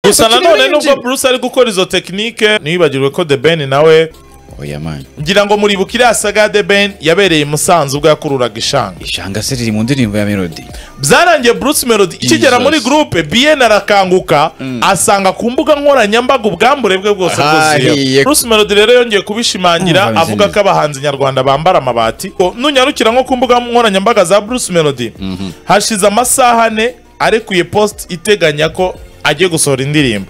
gusa bakiri nanone benshi. nubwo bruce ari gukora izo tekinike ntibibagirwe ko the ben nawe oya mani ngira ngo muribuka iriya saga the ben yabereye i musanze ubwo yakururaga ishanga ishanga se riri mu ndirimbo ya melody byarangiye bruce melody ikigera Jesus. muri gurupe bien arakanguka asanga ku mbuga nkoranyambaga ubwambure bwe bwose bwuzuye Hariye. bruce melody rero yongeye kubishimangira Umva, avuga bizimye. ko abahanzi nyarwanda bambara amabati Ko nunyarukira nko ku mbuga nkoranyambaga za bruce melody hashize amasaha ane arekuye post iteganya ko agiye gusohora indirimbo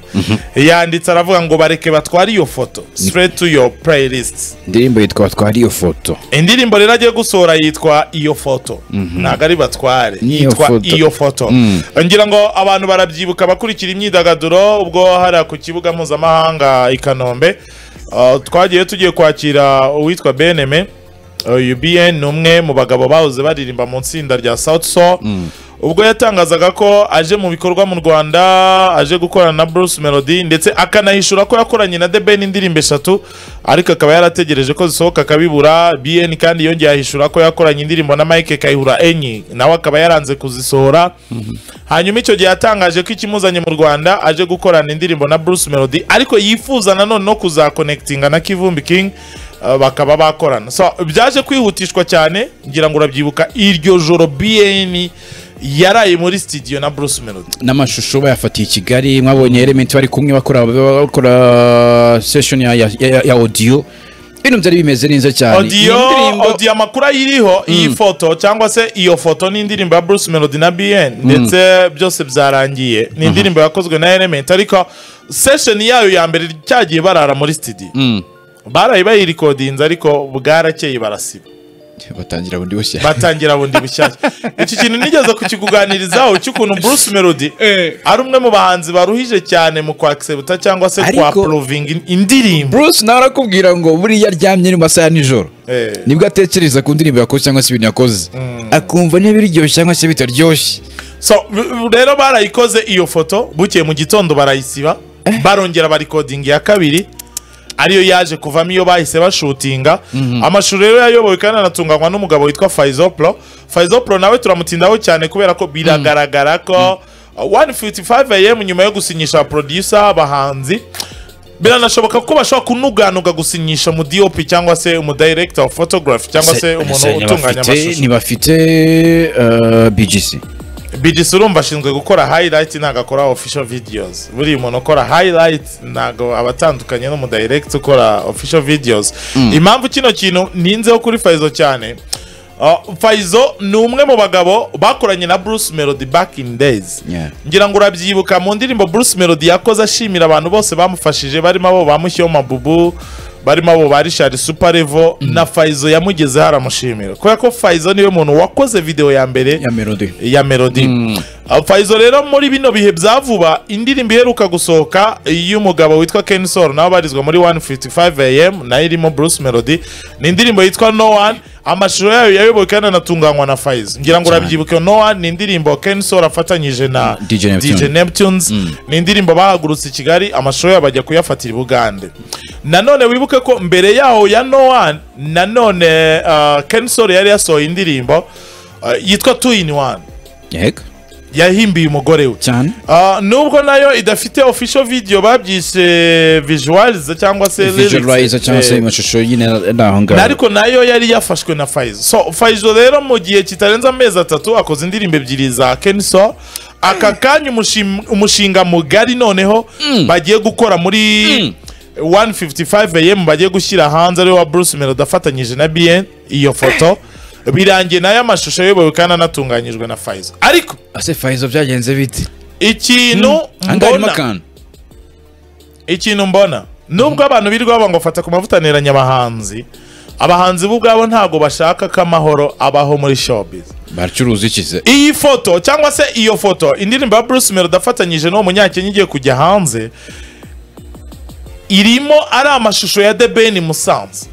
yanditse aravuga ngo bareke batware iyo foto straight to your playlist indirimbo yitwa twari iyo foto indirimbo rero agiye gusohora yitwa iyo foto ntabwo ari batware Ni iyo yitwa foto. iyo foto Mm. ngira ngo abantu barabyibuka abakurikira imyidagaduro ubwo hariya ku kibuga mpuzamahanga i kanombe uh, twagiye tugiye kwakira uwitwa beneme uyu bn ni umwe mu bagabo bahoze baririmba mu itsinda rya south soul ubwo yatangazaga ko aje mu bikorwa mu rwanda aje gukorana na bruce melody ndetse akanahishura ko yakoranye na the ben indirimbo eshatu ariko akaba yarategereje ko zisohoka akabibura bn kandi yongeye ahishura ko yakoranye indirimbo na mike kayihura enye nawe akaba yaranze kuzisohora hanyuma icyo gihe yatangaje ko ikimuzanye mu rwanda aje gukorana indirimbo na bruce melody ariko yifuza nanone no kuzakonekitinga na kivumbi king uh, bakaba bakorana so byaje kwihutishwa cyane ngira ngo urabyibuka iryo joro bn yaraye muri studio na bruce melody n'amashusho bayafatiye i kigali mwabonye elementi bari kumwe bakora bakora session ya, ya, ya, ya audio ibintu byari bimeze neza cyane audio Iyi ndirimbo- audio amakuru ayiriho iyi foto cyangwa se iyo foto ni indirimbo ya bruce melody na bn ndetse byose byarangiye ni indirimbo yakozwe na element ariko session yayo ya mbere cyagiye barara muri studio Mm. baraye bayirikodinze ariko bwarakeye barasiba batangira bundi bushya batangira bundi bushyashya iki kintu nigeze kukikuganirizaho cy'ukuntu bruce melody ari umwe mu bahanzi baruhije cyane mu kwakisebuta cyangwa se Ariko- kwa porovinga indirimbo bruce nawe arakubwira ngo buriya aryamye ni mu masaha ya nijoro Eh. nibwo atekereza ku ndirimbo yakoze cyangwa se ibintu yakoze akumva niba biryoshye cyangwa se bitaryoshye so r- rero barayikoze iyo foto bukeye mu gitondo barayisiba barongera barikodinga iya kabiri ariyo yaje kuvamo iyo bahise bashutinga amashusho rero yayobowe kandi anatunganywa n'umugabo witwa faizopro faizopro nawe turamutindaho cyane kubera ko biragaragara ko 155 am nyuma yo gusinyisha producer abahanzi biranashoboka ko bashobora kunuganuga gusinyisha mu DOP cyangwa se umu director of photography cyangwa se umuntu utunganya amashusho ntibafite bgc BGC urumva ashinzwe gukora highlight ntabwo akora official videos buriya umuntu ukora highlight ntabwo aba atandukanye n'umudirect ukora official videos impamvu kino kintu ninzeho kuri Faizo cyane Uh, Faizo ni umwe mu bagabo bakoranye na Bruce Melody back in days Yeah. ngira ngo urabyibuka mu ndirimbo Bruce Melody yakoze ashimira abantu bose bamufashije barimo abo bamushyiyeho mabubu barimo abo ba Richard Super Level na Faizo yamugezeho aramushimira kubera ko Faizo niwe muntu wakoze video ya mbere ya melody ya melody Uh, Faizo rero muri bino bihe bya vuba indirimbo iheruka gusohoka y'umugabo witwa Ken Sol nawe barizwa muri 155 am nayo irimo Bruce Melody ni indirimbo yitwa No One amashusho yayo yayobowe kandi anatunganywa na Faizo ngira ngo Cyane. urabyibuke No One ni indirimbo Ken Sol afatanyije na DJ Neptune. DJ Neptunes ni indirimbo bahagurutse i Kigali amashusho yabo bajya kuyafatira i Bugande nanone wibuke ko mbere yaho ya No One nanone uh, Ken Sol yari yasohoye indirimbo uh, yitwa Two in One yego yahimbiye umugore we cyane Ah, nubwo nayo idafite official video babyise visualize cyangwa se lyrics, visualize cyangwa se eh, amashusho nyine ari aho na- ngaho ariko nayo yari yafashwe na Faizo so Faizo rero mu gihe kitarenze amezi atatu akoze indirimbo ebyiri za Kenso aka kanya umushim- umushinga mugari noneho bagiye gukora muri 155am bagiye gushyira hanze ariwe wa Bruce Melody afatanyije na BN iyo foto birangiye nayo amashusho ayobowe kandi anatunganyijwe na Faizo ariko ase fayizo byagenze bite ikintu ahangaha harimo mbona akantu ikintu mbona nubwo abantu birirwa baba ngo fata ku mavutaniranya abahanzi abahanzi bo ubwabo ntabwo bashaka ko amahoro abaho muri showbiz baracuruza ikize iyi foto cyangwa se iyo foto indirimbo ya Bruce Melody afatanyije n'uwo munyakenya igiye kujya hanze irimo ari amashusho ya The Ben i Musanze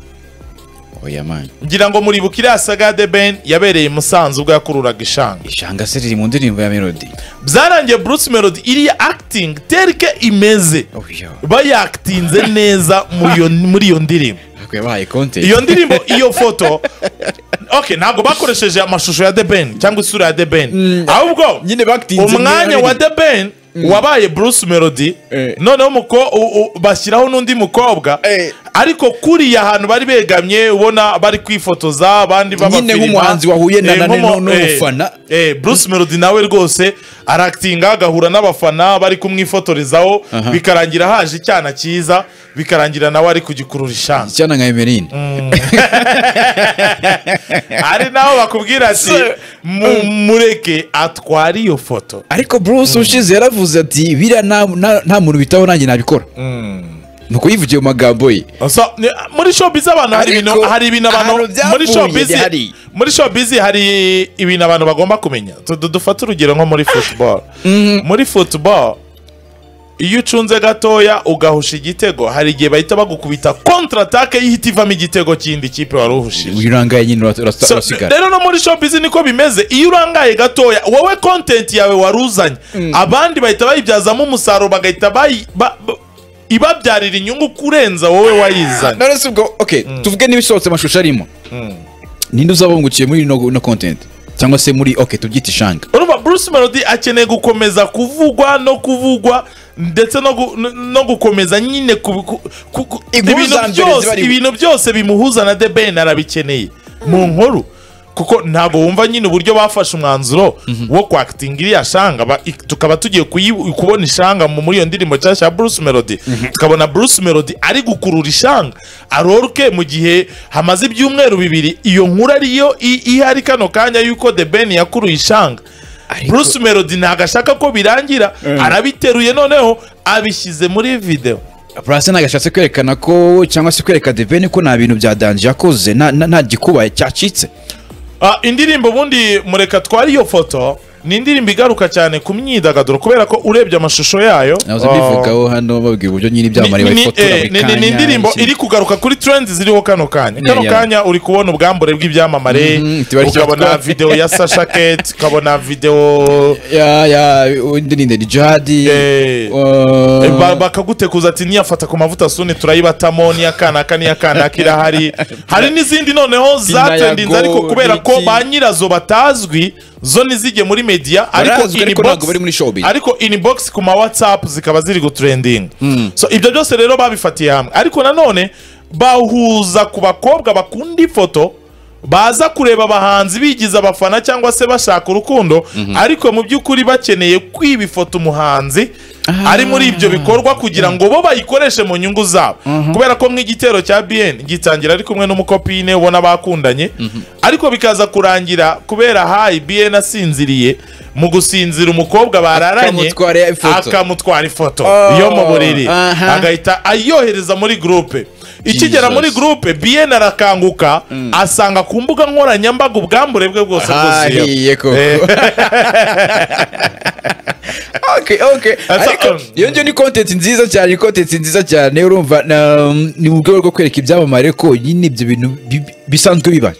oya mani ngira ngo muribuka iriya saga ya The Ben yabereye i Musanze ubwo yakururaga ishanga ishanga se riri mu ndirimbo ya melody byarangiye Bruce Melody iriya acting terike imeze oya bayakitinze neza mu yo- muri iyo ndirimbo hakwiye bahaye konti iyo ndirimbo iyo foto okay ntabwo bakoresheje amashusho ya The Ben cyangwa isura ya The Ben ahubwo nyine bakitinze umwanya wa The Ben wabaye bruce melody Eh. noneho umuko- u- u- bashyiraho n'undi mukobwa Eh. ariko kuriya ahantu bari begamye ubona bari kwifotoza abandi Nyine nk'umuhanzi wahuye na- na- nu- nk'umu- n'umufana. eh, eh, bruce melody nawe rwose aractinga agahura n'abafana bari kumwifotorezaho bikarangira haje icyana cyiza bikarangira nawe ari kugikurura ishanzu icyana nka emerine ari naho bakubwira ati "Mu- mureke atware iyo foto ariko bruce ushize yaravuze ati biriya nta- nta- nta muntu bitaho nanjye nabikora ni ukuyivugiye mu magambo ye So, ni- muri showbiz abantu hari ibintu Ariko, hari ibintu abantu ahantu byavuye muri showbiz hari. muri showbiz hari ibintu abantu bagomba kumenya Tu- tu- dufate urugero nko muri football muri football iyo ucunze gatoya ugahusha igitego hari igihe bahita bagukubita contre attaque y'ihita ivamo igitego kindi kipe wari uhushije uyu urangaye nyine urasa- So, urasigara rero no muri showbiz niko bimeze iyo urangaye gatoya wowe content yawe waruzanye abandi bahita bayibyazamo umusaruro bagahita bayi- ba- ba- ibabyarira inyungu kurenza wowe wayizanye none se ubwo okay tuvuge n'ibisohotse amashusho arimo ninde uzaba wungukiye muri ino ino content cyangwa se muri okay tubyita ishanga urumva bruce melody akeneye gukomeza kuvugwa no kuvugwa ndetse no, gu, no- no gukomeza nyine ku, ku, ku, ku, ibintu Inkuzambere ziba byose, ari- ibintu byose bimuhuza na the ben arabikeneye mu nkuru kuko ntabwo wumva nyine uburyo bafashe umwanzuro wo kwakitinga iriya shanga ba- ik- tukaba tugiye kuyi- kubona ishanga mu- muri iyo ndirimbo nshyashya ya bruce melody tukabona bruce melody ari gukurura ishanga arorke mu gihe hamaze ibyumweru bibiri iyo nkuru ariyo i- ihari kano kanya yuko the ben yakuruye ishanga bruce melody ntabwo ashaka ko birangira arabiteruye noneho abishyize muri video burase ntabwo ashatse kwerekana ko cyangwa se kwereka deveni ko nta bintu bya danje yakoze nta- nta nta gikuba cyacitse Ah, indirimbo ubundi mureka twari iyo foto ni indirimbo igaruka cyane ku myidagaduro kubera ko urebye amashusho yayo nahoze ah, mbivugaho hano babwira uburyo nyine ibyamamare ni- ni- bayifotora eh, buri ni- ni- kanya ni indirimbo iki- iri kugaruka kuri trend ziriho kano kanya Yeah, kano yeah. kanya uri kubona ubwambure bw'ibyamamare Mhm, tubari ukabona cyatwa- video ya Sasha Kate ukabona video ya ya ndinde ni jihadi Eh, uh, Eh, ba- bakagutekuza ati niyafata ku mavuta suni turayibatamo n'iyakanaka n'iyakanaka irahari hari n'izindi noneho zatendinze Yago, ariko kubera ko Niki. ba nyirazo batazwi zo ntizijye muri media ariko Barazwi, ariko ntabwo bari muri showbiz. ariko inbox ku ma whatsapp zikaba ziri gutrendinga so ibyo byose rero babifatiye hamwe ariko nanone bahuza ku bakobwa bakunda ifoto baza kureba abahanzi bigize abafana cyangwa se bashaka urukundo ariko mu by'ukuri bakeneye kwiba ifoto umuhanzi ari muri ibyo bikorwa kugira ngo bo bayikoreshe mu nyungu zabo kubera ko nk'igitero cya bn gitangira ari kumwe n'umukopine ubona bakundanye ariko bikaza kurangira kubera hayi bn asinziriye mu gusinzira umukobwa bararanye Akamutwara ya ifoto. akamutwara ifoto Oh, yo mu buriri aha. agahita ayohereza muri gurupe ikigera muri Jesus. gurupe bn arakanguka asanga ku mbuga nkoranyambaga ubwambure bwe bwose bwuzuyeho. hariye koko okay okay Asa- ariko iyo ngiyo ni content nziza cyane ni content nziza cyane urumva na- ni mu rwego rwo kwereka ibyamamare ko nyine ibyo bintu bi- bisanzwe biba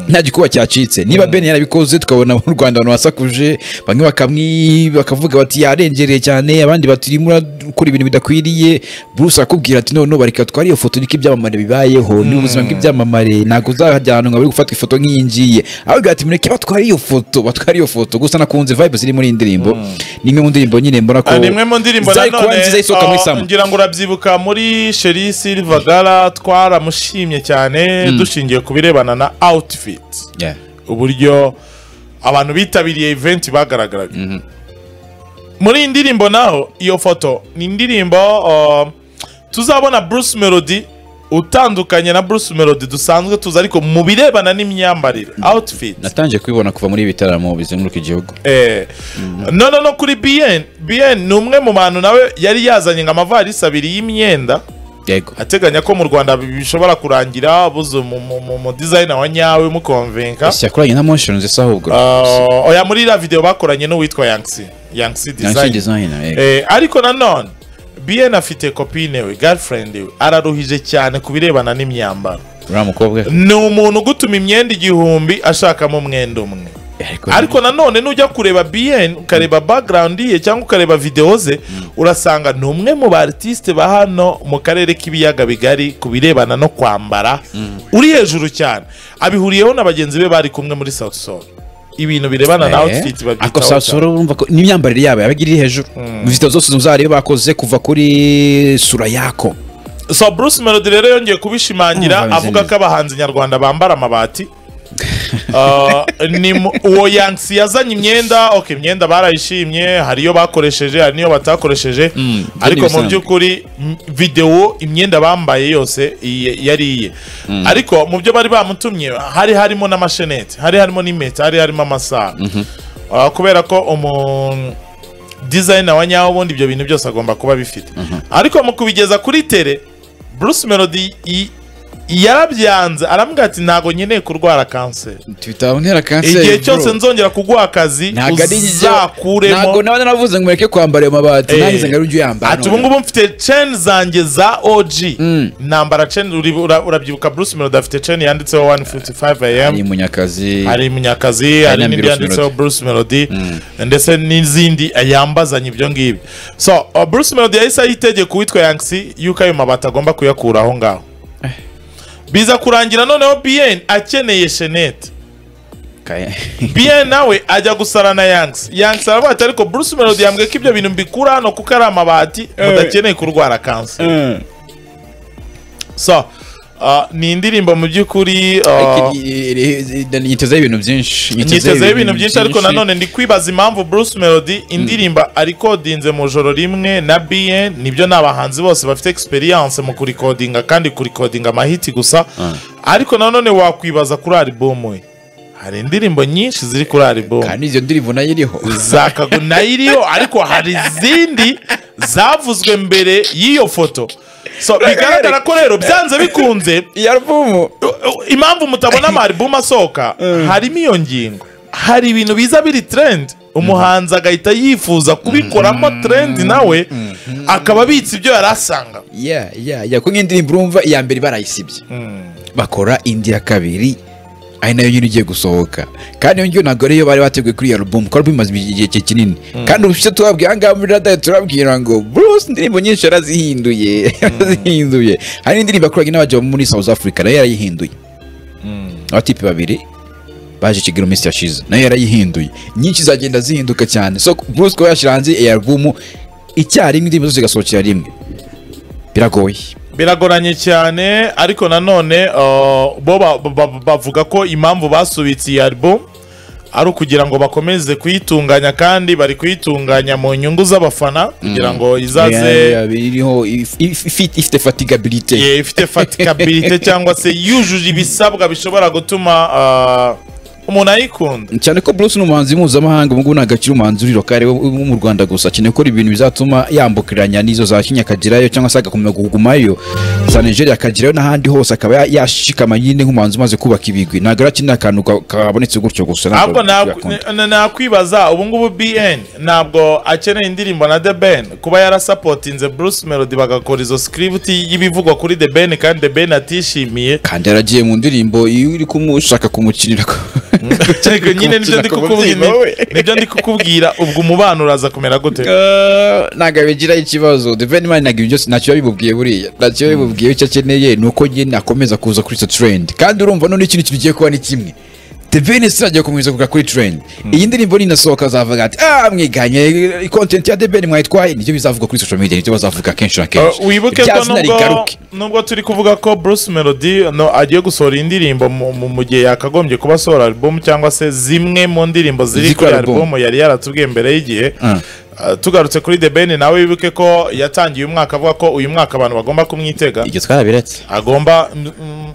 nta gikuba cyacitse niba ben yarabikoze tukabona mu rwanda abantu basakuje bamwe bakamwi bakavuga bati yarengereye cyane abandi bati urimo urakora ibintu bidakwiriye bruce arakubwira ati noneho bareka twari iyo foto niko ibyamamare bibayeho ni ubuzima bw'ibyamamare ntabwo uzajya ahantu ngo bari gufata ifoto nk'iyi ngiyi ababwira ati mureke batware iyo foto batware iyo foto gusa nakunze vibe ziri muri iyi ndirimbo ni imwe mu ndirimbo nyine mbona ko Ah, ni imwe mu ndirimbo zari kuba nanone nziza isohoka mu ah, isambu ngira ngo urabyibuka muri sheri silva gala twaramushimye cyane dushingiye ku birebana na outfit Yeah. uburyo abantu bitabiriye event bagaragaraga muri iyi ndirimbo naho iyo foto ni indirimbo ah, tuzabona bruce melody utandukanye na bruce melody dusanzwe tuzi ariko mu birebana n'imyambarire outfit natangiye kubibona kuva muri ibi bitaramo bizenguruka igihugu Eh, no no no kuri bn bn ni umwe mu bantu nawe yari yazanye ngo amavarisi abiri y'imyenda yego ateganya ko mu rwanda bi- bishobora kurangira buze mu- mu mu- mu designer wa nyawe mukonvenka ese yakoranye na motions isa ahubwo Ah, oya muri iriya video bakoranye n'uwitwa yangsi yangsi Nancy design designer yego Eh, ariko nanone bn afite kopine we girlfriend we araruhije cyane ku birebana n'imyambaro uriya mukobwa ni umuntu ugutuma imyenda igihumbi ashakamo umwenda umwe ariko nanone nujya kureba bn ukareba background ye cyangwa ukareba video ze urasanga ni umwe mu ba artiste ba hano mu karere k'ibiyaga bigari ku birebana no kwambara uri hejuru cyane abihuriyeho na bagenzi be bari kumwe muri South Sol ibintu birebana na Eh, outfit ariko babyitaho South cyane. Sol urumva ko n'imyambarire yabo yaba iri hejuru video zose zari bakoze kuva kuri sura yako so bruce melody rero yongeye kubishimangira Urumva avuga bimeze ko abahanzi nyarwanda bambara amabati Uh, ni mu- uwo yansi yazanye imyenda ok imyenda barayishimye hari iyo bakoresheje hari n'iyo batakoresheje Mm, ariko mu byari by'ukuri m- videwo imyenda bambaye yose iye- yari iye ariko mu byo bari bamutumye hari harimo n'amashenete hari harimo n'impeta hari harimo amasaha Uh, kubera ko umuntu dizayina wa nyawo ubundi ibyo bintu byose agomba kuba abifite ariko mu kubigeza kuri tere bruce melody i- yarabyanze arambwira ati ntabwo nkeneye kurwara kanseri bitantera kanseri igihe bro. cyose nzongera kuguha akazi ntago ari ntabwo uzakuremo nawe naravuze ngo mureke kwambara ayo mabati Eh. nahize ngo ari ujye uyambara ati ubu none. ngubu mfite ceni zanjye za oji ntambara ceni uri- ura- urabyibuka bruce melody afite ceni yanditseho 155 am ari munyakazi hari munyakazi hari na n'indi Bruce yanditseho bruce melody ndetse n'izindi yambazanye ibyo ngibyo so uh, bruce melody yahise aha itegeko uwitwa yanksi yuko ayo mabati agomba kuyakura aho ngaho biza kurangira noneho bn akeneye shenete Kaye. bn nawe ajya gusara na yanksi yanksi aravuga ati ariko bruce melody yambwiye ko ibyo bintu mbikura hano kuko ari amabati mudakeneye kurwara kanseri so uh, ni indirimbo mu by'ukuri uh, Ariko iri- iri- iri- nitezeho ibintu byinshi nitezeho ibintu byinshi ariko nanone ndi kwibaza impamvu bruce melody indirimba arikodinze mu joro rimwe na bn nibyo ni abahanzi bose bafite experience mu kurikodinga kandi kurikodinga amahiti gusa ariko nanone wakwibaza kuri album we hari indirimbo nyinshi ziri kuri album kandi izo ndirimbo nayo iriho zakago nayo iriho ariko hari izindi zavuzwe mbere y'iyo foto so bigaragara ko rero byanze bikunze iyi alubumu impamvu mutabona amaribumu asohoka harimo iyo ngingo hari ibintu biza biri trend umuhanzi agahita yifuza kubikoramo trend nawe akaba abitse ibyo yari asanga ya ya ya ko nk'indirimbo urumva iya mbere barayisibye bakora indi ya kabiri ari nayo nyine igiye gusohoka kandi iyo ngiyo ntabwo ariyo bari bateguye kuri iyo alubumu kuko alubumu imaze igihe ki- kinini kandi ubushize tubabwiye aha ngaha muri radiyo turabwira ngo bruce indirimbo nyinshi yarazihinduye yarazihinduye hari n'indirimbo yakoraga n'abajya muri south africa nayo yarayihinduye abatipe babiri baje i kigali mu minsi yashize nayo yarayihinduye nyinshi zagenda zihinduka cyane so bruce kuba yashyira hanze iyi alubumu icyarimwe indirimbo zose zigasohokera rimwe biragoye biragoranye cyane ariko nanone uh, bo ba- ba- ba- bavuga ko impamvu basubitse iyi album ari ukugira ngo bakomeze kuyitunganya kandi bari kuyitunganya mu nyungu z'abafana kugira ngo izaze Yeah, yeah, biriho if- if- if- ifite fatigabilite Ye, ifite fatikabilite cyangwa se yujuje ibisabwa bishobora gutuma ah, umuntu ayikunda cyane ko Bruce ni umuhanzi mpuzamahanga ubu ngubu ntabwo akiri umuhanzi uri lokale wo wo mu Rwanda gusa akeneye gukora ibintu bizatuma yambukiranya n'izo za Kenya akagerayo cyangwa se agakomeza kugumayo za Nigeria akagerayo n'ahandi hose akaba ya- yashikama nyine nk'umuhanzi umaze kubaka ibigwi ntabwo ari akeneye akantu ka- kabonetse gutyo gusa ntabwo ahubwo yakunda. ntabwo- na- nakwibaza ubu ngubu bn ntabwo akeneye indirimbo na the ben kuba yarasapotinze bruce melody bagakora izo script y'ibivugwa kuri the ben kandi the ben atishimiye kandi yaragiye mu ndirimbo iyo uri kumushaka kumukinira ko- Ariko nyine nibyo ndi Kumubyimba kukubwira we. nibyo ndi kukubwira ubwo umubano uraza kumera gute Eh, ntabwo abigiraho ikibazo devenimani ntabwo ibyo byose ntacyo yabimubwiye buriya ntacyo yabimubwiye icyo akeneye ni uko nyine akomeza kuza kuri icyo turendi kandi urumva none ikintu kigiye kuba ni kimwe Deveni si agiye kumwiza kuga kuri turendi iyi ndirimbo ninasohoka azavuga ati ah mwiganye kontenti ya Deveni mwayitwaye nibyo bizavuga kuri social media nibyo bazavuga kenshi na kenshi Uh, wibuke Rya ko zina nubwo rigaruke. nubwo turi kuvuga ko Bruce Melody no, agiye gusohora indirimbo mu mu- mu gihe yakagombye kuba asohora album cyangwa se zimwe mu ndirimbo ziri Ziri kuri kuri album. album yari yaratubwiye mbere y'igihe Mm. Uh, tugarutse kuri The Ben nawe wibuke ko yatangiye uyu mwaka avuga ko uyu mwaka abantu bagomba kumwitega ibyo twarabiretse agomba mm, mm,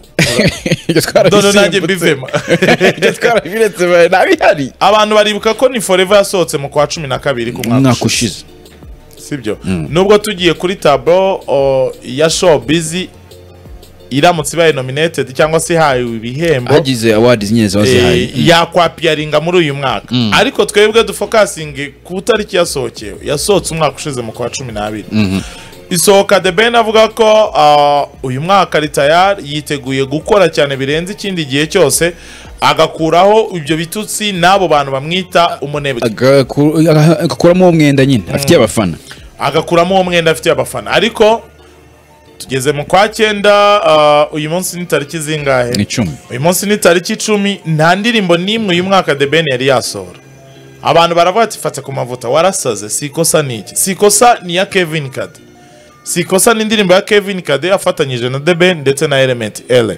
Ibyo dore nanjye twarabisimbutse. mbivemo Ibyo twarabiretse bayo ntabihari abantu baribuka ko ni forever yasohotse mu kwa cumi na kabiri ku mwaka umwaka ushize. ushize sibyo nubwo tugiye kuri taburo o, ya show bizi iramutse ibaye nominated cyangwa se ihawe ibihembo hagize awards nyine ziba zihaye eh, yakwapiyaringa muri uyu mwaka ariko twebwe dufokasinge ku tariki yasohokewe yasohotse umwaka ushize mu kwa cumi n'abiri isohoka the ben avuga ko ah, uyu mwaka ritayar yiteguye gukora cyane birenze ikindi gihe cyose agakuraho ibyo bitutsi n'abo bantu bamwita umunebwe Agaku- aga- agakuramo uwo mwenda nyine afitiye abafana agakuramo uwo mwenda afitiye abafana ariko tugeze mu kwa cyenda ah, uyu munsi ni tariki zingahe ni icumi uyu munsi ni tariki icumi nta ndirimbo n'imwe uyu mwaka the ben yari yasohora abantu baravuga ati fata ku mavuta warasaze si ikosa ni iki si ikosa ni iya kevin kade si ikosa ni indirimbo ya kevin kade afatanyije na the ben ndetse na element ele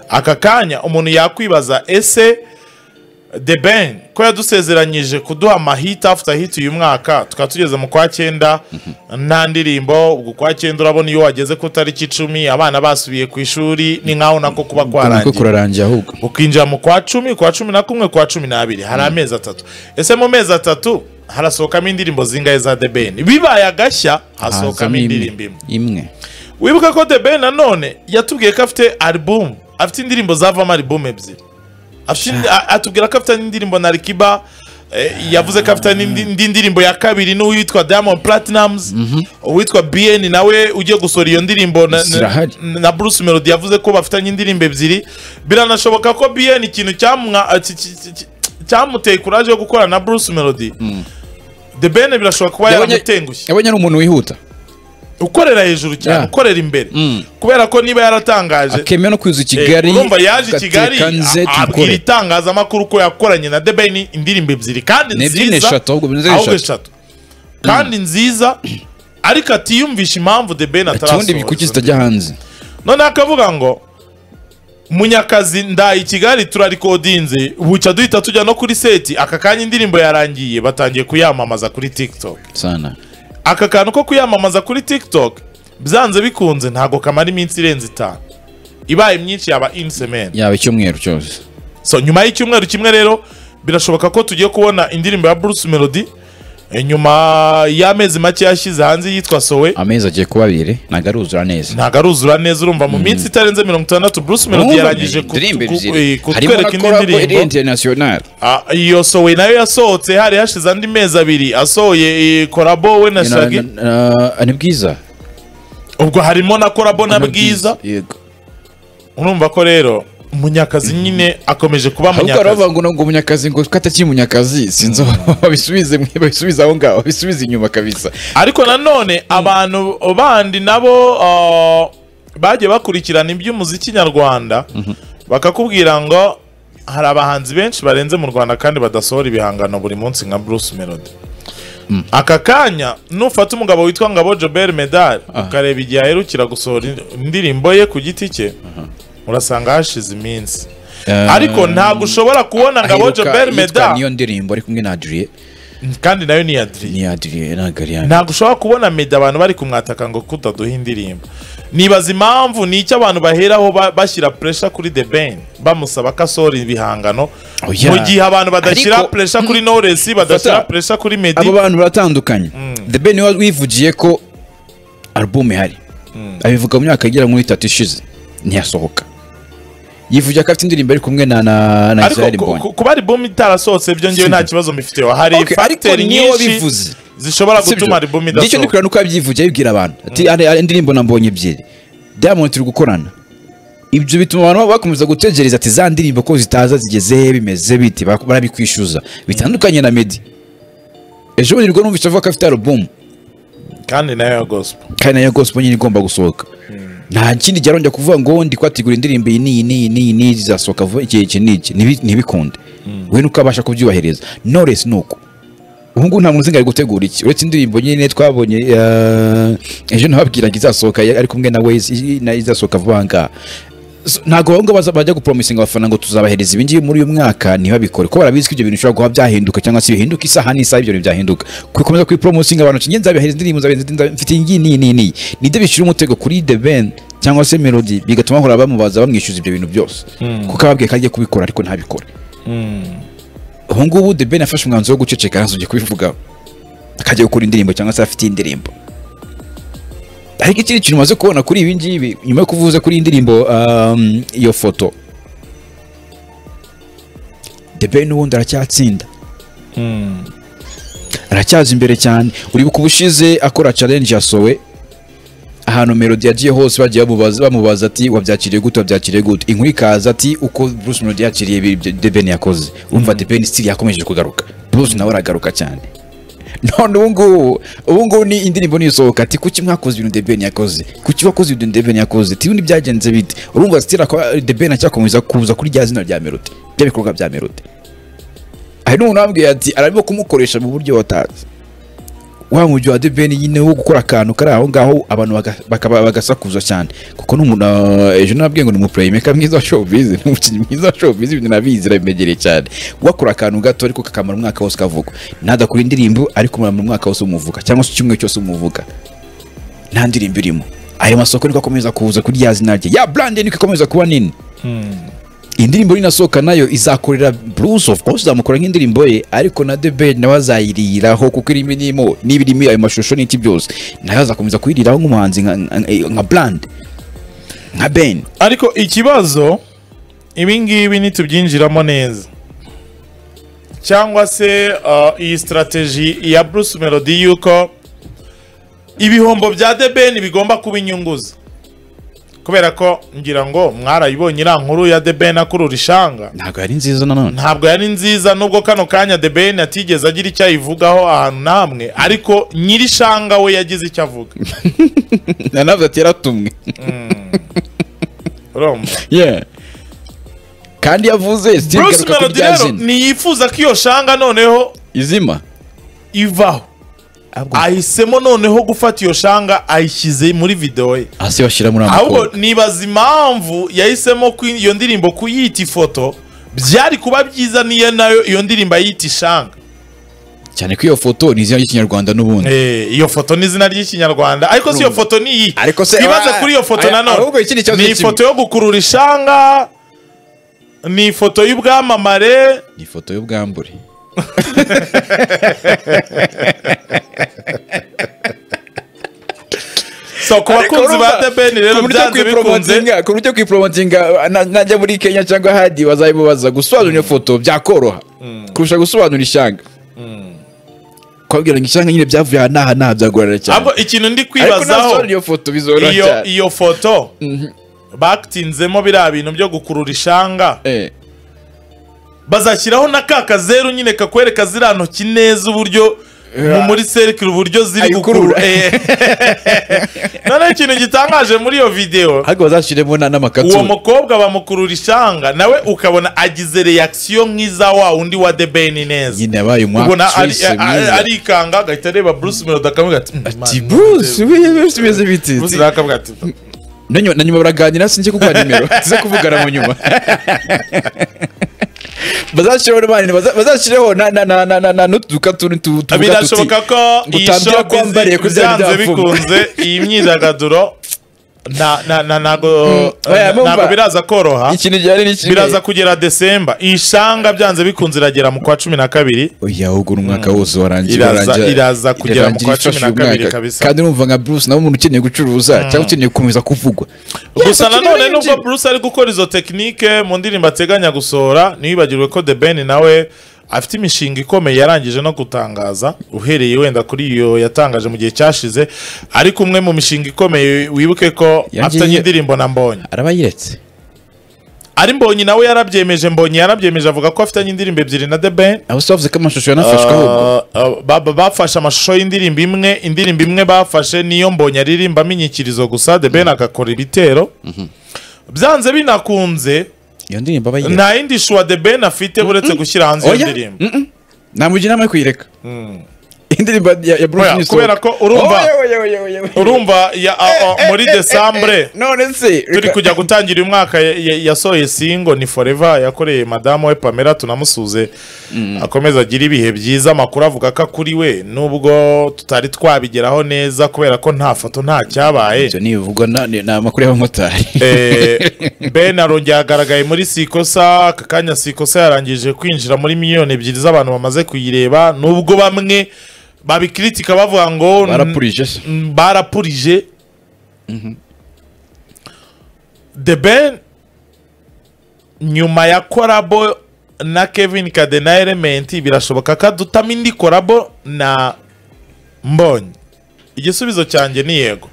aka kanya umuntu yakwibaza ese the ben ko yadusezeranyije kuduha amahita after hit uyu mwaka tukaba tugeze mu kwa cyenda nta ndirimbo ubwo kwa cyenda urabona iyo wageze ku itariki icumi abana basubiye ku ishuri ni nkaho nako kuba niko kwarangiye kurarangiye ahubwo ukinjira mu kwa cumi kwa cumi na kumwe kwa cumi n'abiri hari amezi atatu ese mu mezi atatu harasohokamo indirimbo zingahe za the ben bibaye agashya hasohokamo hazamo indirimbo imwe imwe wibuke ko the ben nanone yatubwiye ko afite album afite indirimbo zavamo album ebyiri Afite indi- a- atubwira ko afite n'indirimbo na rikiba yavuze ko afite n'indi indi ndirimbo ya kabiri n'uwitwa diamond platinums uwitwa bn nawe ugiye gusura iyo ndirimbo na, na, Zirahari. na bruce melody yavuze ko bafitanye indirimbo ebyiri biranashoboka ko bn ikintu cyamwa- a- ki- ki- ki- ki- cyamuteye kuraje yo gukorana na bruce melody the ben birashoboka kuba Yabonye- yaramutengushye yabonye ari umuntu wihuta ukorera hejuru cyane Yeah. ukorera imbere kubera ko niba yaratangaje akemera no kuza i eh, kigali urumva yaje i agateka kigali nze a- abwira tubikore itangazamakuru ko yakoranye na The Ben indirimbo ebyiri kandi Ni ebyiri, ni nziza eshatu, ahubwo ni eshatu. ahubwo eshatu kandi nziza ariko atiyumvisha impamvu The Ben ikibundi ibikuki atarasohora zitajya hanze none akavuga ngo munyakazi ndaye i kigali turarikodinze buca duhita tujya no kuri seti aka kanya indirimbo yarangiye batangiye kuyamamaza kuri tiktok sana aka kantu ko kuyamamaza kuri tiktok byanze bikunze ntabwo kamara iminsi irenze itanu ibaye myinshi yaba in semeni yaba icyumweru cyose so nyuma y'icyumweru kimwe rero birashoboka ko tugiye kubona indirimbo ya bruce melody eh, nyuma y'amezi make yashyize hanze yitwa sowe amezi agiye kuba abiri ntabwo aruzura neza ntabwo aruzura neza urumva mu minsi itarenze mirongo itandatu bruce melody yarangije ku- Indirimbo ku- ebyiri. eh, harimo na kutwereka indi collabo iri ndirimbo internationale Ah, iyo sowe nayo yasohotse hari hashize andi mezi abiri asohoye eh, korabo we na Na- na- shagi na- na- ni bwiza ubwo harimo na korabo na bwiza yego urumva ko rero munyakazi nyine akomeje kuba ahubwo baravuga munyakazi ngo ngo munyakazi ngo ko atakiri munyakazi sinzi aho babisubize mwe babisubize aho ngaho babisubize inyuma kabisa ariko nanone abantu bandi nabo uh, bagiye bakurikirana iby'umuziki nyarwanda bakakubwira ngo hari abahanzi benshi barenze mu rwanda kandi badasohora ibihangano buri munsi nka bruce melody aka kanya nufata umugabo witwa ngabo jobert medal ukareba igihe aherukira gusohora indirimbo ye ku giti cye urasanga hashize iminsi ariko ntabwo ushobora kubona ngabo aheruka jobert yitwa medal niyo ndirimbo ari kumwe na adriye kandi nayo ni Adrien ni adriye ntabwo ari yanjye ntabwo ushobora kubona meda abantu bari kumwataka ngo kutaduha indirimbo nibaza impamvu ni icyo abantu baheraho ba- bashyira puresha kuri the ben bamusaba ko asohora ibihangano Oya. mu gihe abantu badashyira Ariko- puresha kuri noresi badashyira Fata. puresha kuri medi abo bantu baratandukanye the ben niwe wivugiye ko album ihari abivuga mu myaka igera muri itatu ishize ntiyasohoka yivugira ko afite indirimbo ari kumwe na na na israel ariko ku- mbonyi ku- kuba album itarasohotse ibyo ngewe nta kibazo mbifiteho hari Okay, ariko factor niwe nyinshi wabivuze. zishobora Sibyo? gutuma album ngicyo ndi idasohoka kureba nuko yabyivugiye abibwira abantu ati "Ari- ari indirimbo na mbonye ebyiri diamond turi gukorana ibyo bituma abantu baba bakomeza gutegereza ati za ndirimbo ko zitaza zigeze he, bimeze biti bak- barabikwishyuza bitandukanye na medi ejo bundi nibwo numvise avuga ko afite alubumu kandi nayo ya gospel kandi nayo gospel nyine igomba gusohoka nta kindi cyarongera kuvuga ngo ndi kwategura indirimbo iyi n'iyi n'iyi n'iyi n'iyi zizasohoka vuba iki iki n'iki Ntibi- ntibikunde we nuko abasha kubyubahiriza Knowless ni uko ubu ngubu nta muntu uzi ngo ari gutegura iki uretse indirimbo nyine twabonye eh, ejo nababwira ngo izasohoka ari kumwe na Waze i- na izasohoka vuba aha ngaha So, ntabwo ahubwo bajya gupromisinga abafana ngo tuzabahereza ibingibi muri uyu mwaka ntibabikore ko barabizi ko ibyo bintu bishobora kuba byahinduka cyangwa se bihinduka isaha n'isaha ibyo bintu byahinduka kubikomeza kubipromosinga abantu ngenzi nzabihereza indirimbo nzabihereza indirimbo, nzabihereza- mfite iyi ngiyi n'iyi n'iyi n'iyi nibyo bishyira umutego kuri The Ben cyangwa se Melody bigatuma bahora bamubaza bamwishyuza ibyo bintu byose kuko ababwiye ko agiye kubikora ariko ntabikore ubu ngubu The Ben yafashe umwanzuro wo guceceka ntazongeye kubivugaho akajya gukora indirimbo cyangwa se afite indirimbo ariko ikindi kintu umaze kubona kuri ibi ngibi nyuma yo kuvuza kuri iyi ndirimbo um, iyo foto The Ben ubundi aracyatsinda aracyaza imbere cyane uribuka ubushize akora challenge yasowe ahantu melody yagiye hose bagiye bamubaza, bamubaza ati wabyakiriye gute wabyakiriye gute inkuru ikaza ati uko bruce melody yakiriye ibi The Ben yakoze urumva The Ben still yakomeje kugaruka bruce nawe aragaruka cyane none ubu ngubu ubu ngubu ni indirimbo nisohoka ati kuki mwakoze ibintu deben yakoze kuki wakoze ibintu deben yakoze tibundi byagenze bite urumva sitira kwa deben acyakomeza kuza kuri rya zina rya melody rya bikorwa bya melody hari n'umuntu wambwiye ati arimo kumukoresha mu buryo watazi wa mujyi wa debeni nyine wo gukora akantu kari aho ngaho abantu baga- bakaba bagasakuza cyane kuko n'umuntu uh, ejo nabwiye ngo ni umupurayimeka mwiza wa showbiz ni umukinnyi mwiza wa showbiz ibintu nabizi nabimegereye cyane wakora akantu gato ariko kakamara umwaka wose ukavugwa nadakora indirimbo ariko umara mu mwaka wose umuvuga cyangwa se icyumweru cyose umuvuga nta ndirimbo irimo ayo masoko niko akomeza kuza kuri rya zina rye ya brand niko ikomeza kuba nini iyi ndirimbo ninasohoka nayo izakorera Bruce of course izamukora nk'indirimbo ye ariko na The Ben nawe azayiriraho kuko irimo n'imo niba irimo ayo mashusho n'iki byose nayo azakomeza kuyiriraho nk'umuhanzi nka- nka- nka brand nka Ben ariko ikibazo ibingibi ntitubyinjiramo neza cyangwa se uh, iyi sitarateji ya bruce melody yuko ibihombo bya the ben bigomba kuba inyunguza kubera ko ngira ngo mwarayibonye iriya nkuru ya the ben akurura ishanga ntabwo yari nziza nanone ntabwo yari nziza nubwo kano kanya the ben atigeze agira icyo ayivugaho ahantu namwe ariko nyiri ishanga we yagize icyo avuga nanavuze ati yaratumwe urumva Yeah. kandi yavuze still bruce garuka ku melody rya rero zina. ntiyifuza ko iyo shanga noneho izima ivaho ahisemo noneho gufata iyo shanga ayishyize muri videwo ye hasi bashyira muri ahubwo amakobwa nibaza impamvu yahisemo ku- iyo ndirimbo kuyita ifoto byari kuba byiza niyo nayo iyo ndirimbo ayita ishanga cyane ko iyo foto ni izina ry'ikinyarwanda n'ubundi Eh, iyo foto ni izina ry'ikinyarwanda ariko si iyo foto ni iyi Ariko se- twibaze ah, kuri iyo foto ah, ahubwo nanone ikindi kibazo ni ni kimwe. ifoto yo gukurura ishanga ni ifoto y'ubwamamare ni ifoto y'ubwambure so ku bakunzi ba The Ben rero byanze bikunze ku buryo kwiporomotinga na- najya muri kenya cyangwa ahandi bazabimubaza gusobanura iyo foto byakoroha kurusha gusobanura ishanga kubabwira ngo ishanga nyine byavuye aha n'aha n'aha byagorana cyane ahubwo ikintu ndi ariko kwibazaho nasobanura iyo foto bizoroha iyo cyane iyo foto batinzemo biriya bintu byo gukurura ishanga Eh, bazashyiraho na ka kazeru nyine kakwereka ziriya ntoki neza uburyo mu muri serikire uburyo ziri Ayikurura. gukurura Eh. noneho ikintu gitangaje muri iyo videwo ahubwo bazashyiremo na- uwo n'amakatsuru mukobwa bamukurura ishanga nawe ukabona agize reakisiyo nk'iza wa wundi wa the ben neza nyine yabaye ubona umwaka ari- wese a- a- mwiza arikanga agahita areba bruce melody akavuga ati "Mm, ati man, bruce bruce bimeze biti Bruce nawe akavuga ati na nyuma na nyuma baraganira sinjye kuguha nimero tuze kuvugana mu nyuma bazashyiraho n'abandi baza- bazashyiraho na- na- na- na- na- na- n'utuduka tuni tu- tuvuga tuti birashoboka ko iyi utambya kwambariye shopingi kuri bya byanze bidafungwa. bikunze iyi myidagaduro na- na- na- ntago oya, na- ntago mumva. biraza koroha ikintu gihari ni kimwe biraza kugera desemba iyi shanga byanze bikunze iragera mu kwa cumi na kabiri oya ubwo ni umwaka wose warangiye Iraza- warangira- iraza kugera mu irarangira kwa cumi na ifashe kabiri umwaka. kabisa. kandi urumva nka bruce nawe umuntu ukeneye gucuruza cyangwa ukeneye gukomeza kuvugwa gusa Yes, nanone ukeneye nubwo bruce ari gukora izo tekinike mu ndirimbo ateganya gusohora ntiwibagirwe ko the ben nawe afite imishinga ikomeye yarangije no gutangaza uhereye wenda kuri iyo yatangaje mu gihe cyashize ariko umwe mu mishinga ikomeye wibuke ko Yangiye- afite indirimbo na mbonye araba yiretse ari mbonyi nawe yarabyemeje mbonyi yarabyemeje avuga ko afitanye indirimbo ebyiri na The Ben abo se bavuze ko amashusho yanafashweho ubwo Uh, uh, ba- ba- bafashe amashusho y'indirimbo imwe indirimbo imwe bafashe niyo mbonyi aririmba aminyikirizo gusa The Ben agakora ibitero byanze binakunze iyo ndirimbo aba yiretse nta yindi shuwa The Ben afite buretse gushyira hanze iyo Oya, ndirimbo mm-mm. namugira inama yo kuyireka indirimbo ya ya bruce Oya, nisohoka. kubera ko urumva- Oya, oya, oya, oya, oya. urumva ya- uh, uh, muri Eh, eh, eh, desambre none se turi reka- kujya gutangira uyu mwaka ya- ya- yasohoye singo ni forever yakoreye madamu we pamela tunamusuze akomeza agira ibihe byiza amakuru avuga ko kuri we nubwo tutari twabigeraho neza kubera ko nta foto nta cyabaye ibyo nibivugwa na- ni ni amakuru y'abamotari Eh, ben arongera yagaragaye muri sikosa aka kanya sikosa yarangije kwinjira muri miliyoni ebyiri z'abantu bamaze kuyireba nubwo bamwe babikiritika bavuga ngo barapurije se Mm, barapurije the ben nyuma ya korabo na kevin kadena element birashoboka ko adutamo indi korabo na mbonyi igisubizo cyanjye ni yego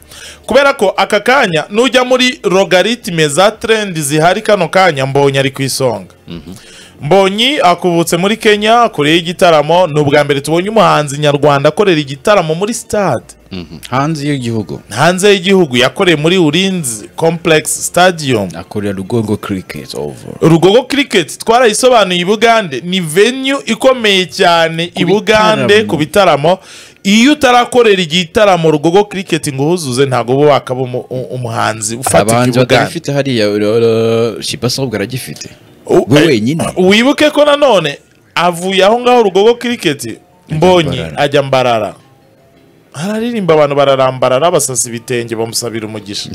kubera ko aka kanya nujya muri logaritime za trendi zihari kano kanya mbonye ari ku isonga mbonyi akubutse muri kenya kure y'igitaramo ni ubwa mbere tubonye umuhanzi nyarwanda akorera igitaramo muri sitade hanze y'igihugu hanze y'igihugu yakoreye muri urinzi komplekisi stadium akorera rugongo kiriketi over rugogo kiriketi twarayisobanuye i bugande ni venue ikomeye cyane i bugande bitaramo. ku bitaramo iyo utarakorera igitaramo rugogo kiriketi ngo uhuzuze ntabwo uba wakaba umu- u- umuhanzi ufatika i abahanzi bugande batabifite hariya uh, shibasa ahubwo aragifite U- we eh, wenyine. wibuke ko nanone avuye aho ngaho rugogo kiriketi mbonye Mbarara. ajya mbarara araririmba abantu bararambarara basasa ibitenge bamusabira umugisha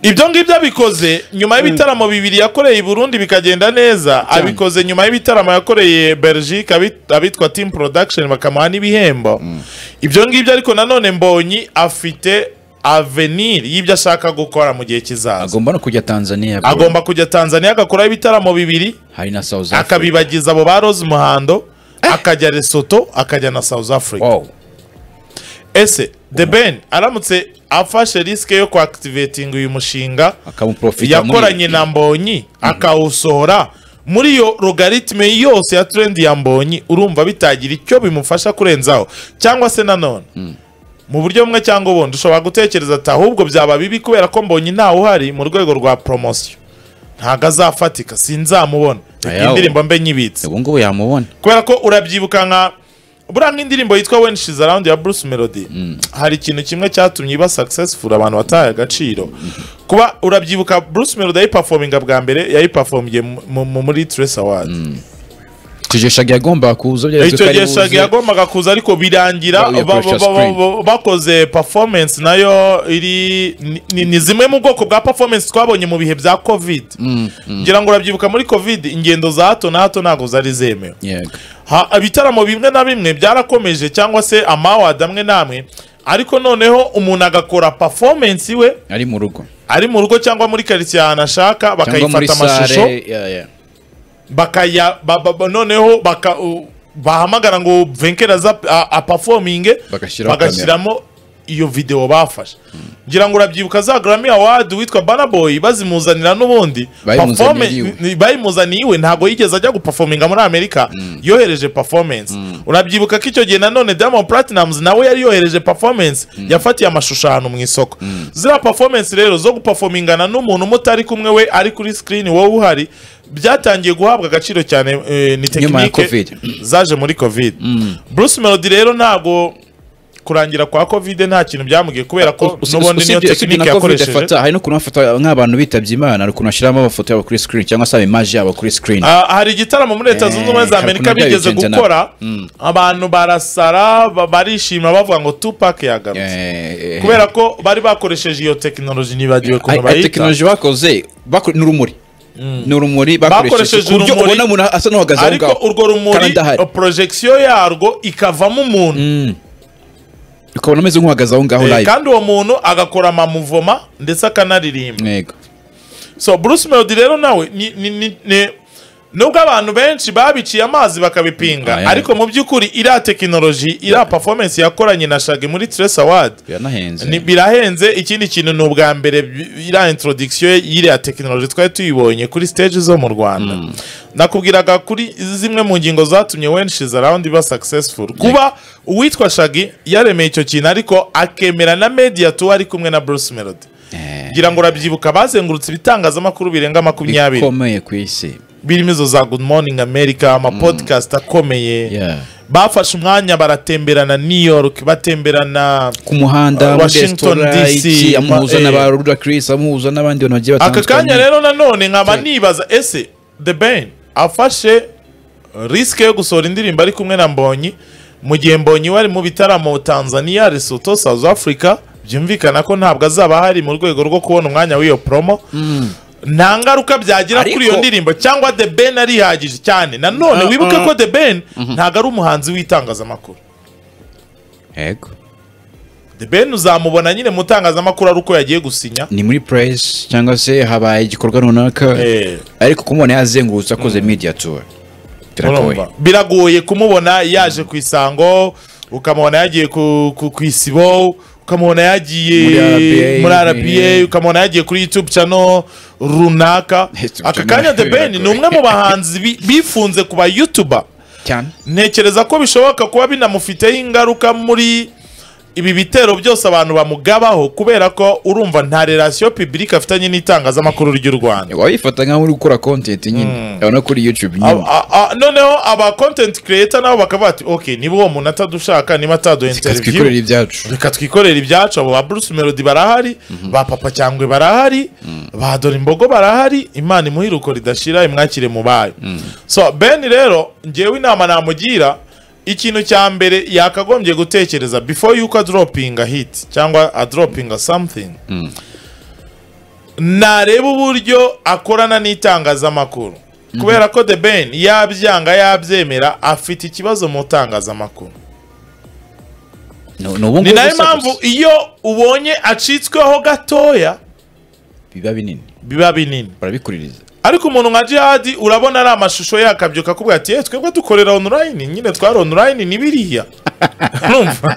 ibyo ngibyo abikoze nyuma y'ibitaramo bibiri yakoreye i burundi bikagenda neza abikoze nyuma y'ibitaramo yakoreye belgique abit- abitwa team production bakamuha n'ibihembo ibyo ngibyo ariko nanone mbonyi afite avenir y'ibyo ashaka gukora mu gihe kizaza agomba no kujya tanzania bro. agomba kujya tanzania agakoraho ibitaramo bibiri hari na south africa akabibagiza abo ba rose muhando akajya lesoto akajya na south africa wow ese the ben aramutse afashe risike yo kuactivating uyu mushinga akamuprofita yakoranye na mbonyi akawusohora muri iyo logaritime yose ya trendi ya mbonyi urumva bitagira icyo bimufasha kurenzaho cyangwa se nanone mu buryo bumwe cyangwa ubundi ushobora gutekereza ati ahubwo byaba bibi kubera ko mbonyi ntawe uhari mu rwego rwa poromosiyo ntabwo azafatika sinzamubona reka Ayawo. indirimbo mbe nyibitse ubu ngubu yamubona kubera ko urabyibuka nka buriya nk'indirimbo yitwa when she's around ya bruce melody hari ikintu kimwe cyatumye iba successful abantu bataye agaciro kuba urabyibuka bruce melody yayipafominga bwa mbere yayipafomiye mu- mu- muri tres awards tujeshaga yagombaga kuza byari icyo gihe buze. shagi yagombaga kuza ariko birangira Ba- ba- yakoresha ba- ba- screen. ba- bakoze performance nayo iri ni- ni- ni zimwe mu bwoko bwa performance twabonye mu bihe bya covid ngira ngo urabyibuka muri covid ingendo za hato na hato ntabwo zari zemewe Yego. Ha- ibitaramo bimwe na bimwe byarakomeje cyangwa se amawadi amwe n'amwe ariko noneho umuntu agakora performance we ari mu rugo ari mu rugo cyangwa muri karitsiye ahantu ashaka cyangwa muri bakayifata amashusho sare ya, ya. bakaya ba- ba- ba- noneho baka u- bahamagara ngo venkera za a- apafominge Bagashyiraho bagashyiramo iyo video bafashe ngira ngo urabyibuka za Grammy Award witwa Burna Boy bazimuzanira n'ubundi Bayimuzaniye Performe- iwe. ni- bayimuzaniye iwe ntabwo yigeze ajya guperforminga muri Amerika yohereje performance urabyibuka ko icyo gihe nanone Diamond Platnumz nawe yari yohereje performance yafatiye amashusho ahantu mu isoko ziriya performance rero zo guperformingana n'umuntu mutari kumwe we ari kuri screen wowe uhari byatangiye guhabwa agaciro cyane eh, ni Nyuma ya tekinike Covid. zaje muri covid bruce melody rero ntabwo kurangira kwa covid nta kintu byamubwiye kubera ko Us- n'ubundi niyo usibye- usibye tekinike na covid yakoresheje afata hari no kuntu bafata nk'abantu bitabye imana hari ukuntu bashyiramo amafoto yabo kuri screen cyangwa se imaje yabo kuri screen Ah, hari igitaramo muri leta Eh, zunze ubumwe za hari amerika ukuntu bigeze byabigenze gukora abantu barasara ba- barishima bavuga ngo tupac yagarutse Eh, eh, kubera ko bari bakoresheje iyo tekinoloji nibagiwe ukuntu Ayi- ayi bayita tekinoloji bakoze bakore- ni urumuri ni urumuri bakoresheje Bakoresheje ku buryo urumuri, ubona umuntu asa n'uhagaze aho ariko ngaho urwo rumuri kandi adahari. porojegisiyo yarwo ikavamo umuntu ukabona ameze nk'uhagaze aho ngaho Eh, live kandi uwo muntu agakora amamuvoma ndetse akanaririmba yego so bruce melody rero nawe ni- ni- ni- ni- nubwo abantu benshi babiciye amazi bakabipinga Ah, yeah. ariko mu by'ukuri iriya tekinoloji iriya performance yakoranye na shagi muri tres award biranahenze ni birahenze ikindi kintu ni ubwa mbere bi- iriya introduction y'iriya tekinoloji twari tuyibonye kuri stage zo mu rwanda nakubwiraga kuri zimwe mu ngingo zatumye when she's around iba successful kuba uwitwa shagi yaremeye icyo kintu ariko akemera na media tu ari kumwe na bruce melody Eh, ngira ngo urabyibuka bazengurutse ibitangazamakuru birenga makumyabiri bikomeye ku isi birimo izo za good morning america amapodcast akomeye Yeah. bafashe umwanya baratemberana new york batemberana ku muhanda muri Washington resitora DC, iki amuhuza ma- na ba eh. Ruda Chris amuhuza n'abandi bantu bagiye aka batandukanye kanya rero nanone nkaba nibaza ese the ben afashe risike yo gusohora indirimbo ari kumwe na mbonyi mu gihe mbonyi wari mu bitaramo tanzania lesotho south africa byumvikana ko ntabwo azaba ahari mu rwego rwo kubona umwanya w'iyo promo nta ngaruka byagira kuri iyo Ariko- ndirimbo cyangwa the ben arihagije cyane nanone Ah, wibuke ah. ko the ben ntabwo ari umuhanzi w'itangazamakuru yego the ben uzamubona nyine mu itangazamakuru ari uko yagiye gusinya ni muri press cyangwa se habaye igikorwa runaka Eh. ariko kumubona yazengurutse akoze media tour biragoye Urumva? biragoye kumubona yaje ku isango ukamubona yagiye ku ku- ku isibo ukamubona yagiye Muri RBA, muri rba eh. ukamubona yagiye kuri youtube channel runaka YouTube aka channel kanya the ben ni biragoye. umwe mu bahanzi bi- bifunze kuba youtuber cyane ntekereza ko bishoboka kuba binamufiteho ingaruka muri ibi bitero byose abantu bamugabaho kubera ko urumva nta relation publique afitanye n'itangazamakuru ry'u Rwanda waba wifata nk'aho uri gukora content nyine urabona kuri youtube nyine Ab- a- a- noneho aba content creator nabo bakavuga ati ok niba uwo muntu atadushaka niba ataduha reka interview twikorere ibyacu reka twikorera ibyacu abo ba Bruce Melody barahari ba Papa Cyangwe barahari ba Dore Imbogo barahari imana imuhiruko ridashira imwakire mu bayo so Ben rero ngewe inama namugira ikintu cya mbere yakagombye gutekereza before yuko adropinga hit cyangwa adropinga something nareba uburyo akorana n'itangazamakuru kubera ko the ben yabyanga yabyemera afite ikibazo mu itangazamakuru ni ni ubu ni ngubu nayo gusa mpamvu gusa. iyo ubonye acitsweho gatoya biba binini biba binini barabikuririza ariko umuntu nka jihadi urabona ari amashusho ye akabyuka akubwira ati "Eh, twebwe dukorera online nyine twari online ni biriya urumva